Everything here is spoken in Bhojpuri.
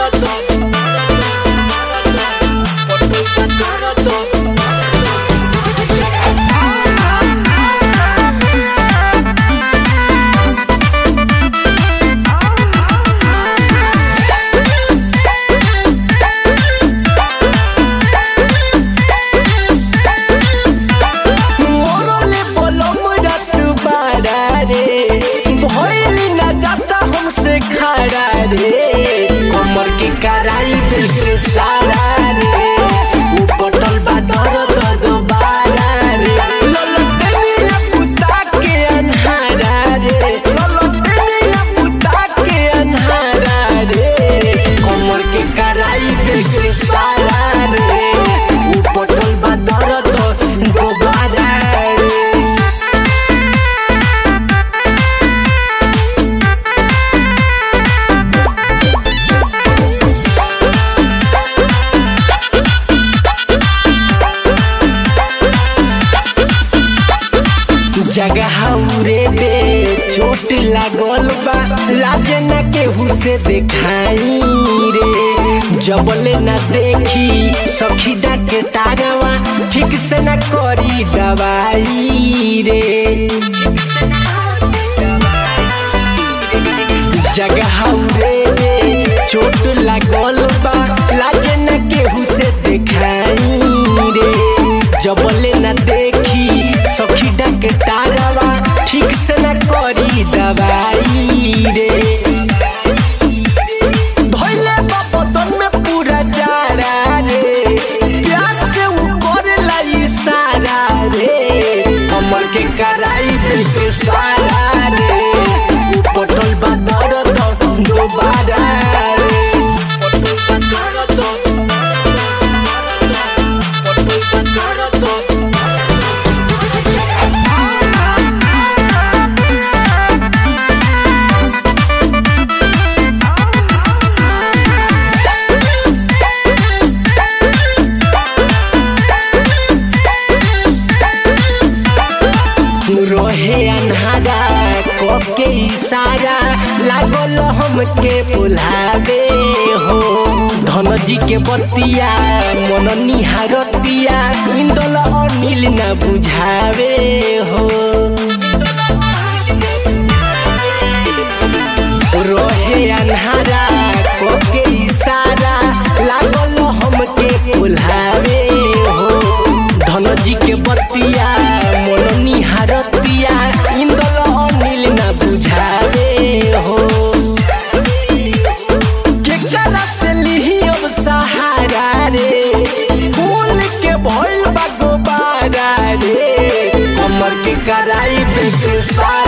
मोरले बोलम रात बाड़ा रे भइली ना जाता हमसे खड़ा रे कमर के कराई दिल के सारा रे उ बटल बा दर्द दोबारा रे ललटनिया पुता के अन्हारा रे ललटनिया पुता के अन्हारा रे कमर के कराई दिल के सारा रे उ बटल बा दर्द दोबारा रे जगह रे बे चोट लागल बा लाजे न केहू से देखाई रे जबले न देखी सखी डाके तारवा ठीक से न करी दवाई रे जगह रे बे चोट लागल बा लाजे न केहू से देखाई रे जबले न देखी सखी डाके तारवा ठीक से न करी दवाई रे धोइले बपतन में पूरा जाड़ा रे प्यार से उ करेला इशारा रे कमर के कराई दिल के सारा रे उ पटल बा दर्द दोबारा रे पटल बा दर्द पटल बा दर्द रहे अन्हारा के इशारा लागल हमके बुलावे हो धन जी के बतिया मन निहारतिया इंदल अनिल न बुझावे हो रहे अन्हारा के इशारा लागल हमके बुलावे हो धन जी के बतिया मन निहारतिया इंदल अनिल न बुझावे हो केकरा से लिही अब सहारा रे फूल के भइल बा गोबारा रे कमर के कराई बिल्कुल सारा